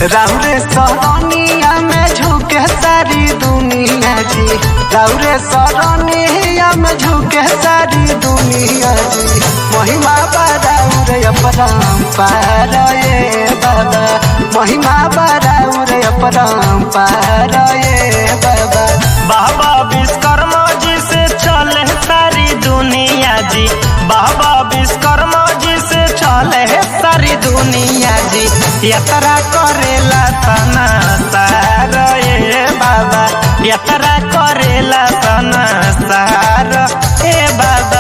राउरे सरनिया में झुके सारी दुनिया जी राउरे सरनिया में झुके सारी दुनिया जी महिमा बराउरे अपरंपार ये बाबा महिमा बराउरे अपरंपार ये बाबा बाबा विश्वकर्मा जी से चले सारी दुनिया जी बाबा विश्वकर्मा जी से चले सारी दुनिया जी यात्रा करेला तना सार ए बाबा यात्रा करेला तना सार ए बाबा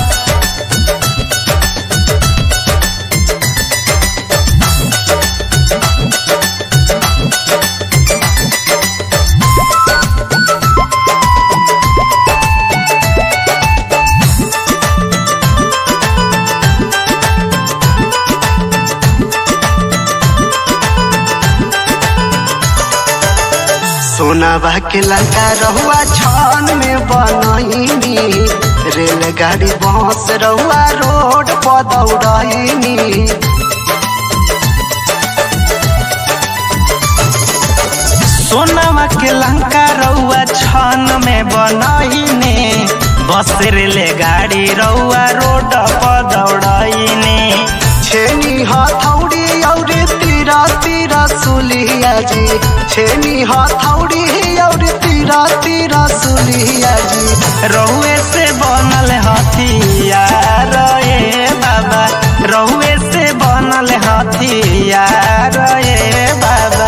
सोनाबा के लंका रहुआ छान में बनैनी रेलगाड़ी बस रहुआ रोड पर दौड़ैनी सोनामा के लंका रउआ छन में बनैने बस रेले गाड़ी रउआ रोड पर दौड़ैने छेनी हथौड़ी और तीरा तीरा सुलिया जी छेनी हथौड़ी और तीरा तीरा सुलिया जी रहुए से बनल हथियार ए बाबा रहुए से बनल हथियार ए बाबा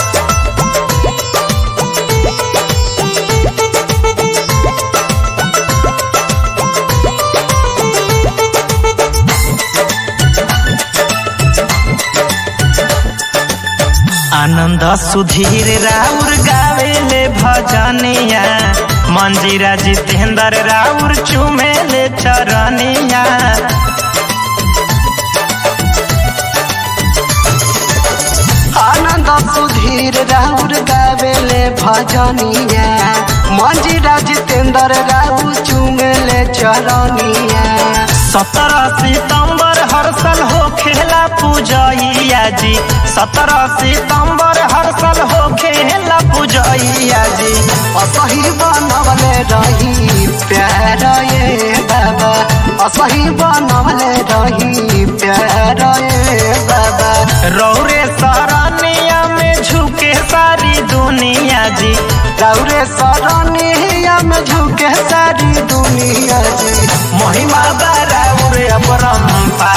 आनंद सुधीर राउर गावेले भजनिया मंजीरा जितेंद्र राउर चुमेले चरनिया आनंद सुधीर राउर गावेले भजनिया मंजीरा जितेंद्र राउर चुमेले चरनिया सत्रह सितंबर हर साल हो खेला पूजैया जी सत्रह सितंबर हर साल हो खेला पूजैया जी असही बनवले रही प्यार ये बाबा असही बनवले रही प्यार ये बाबा रौरे सरनिया में झुके सारी दुनिया जी राउरे सरनिया में झुके सारी दुनिया जी महिमा बराबर अपरंपा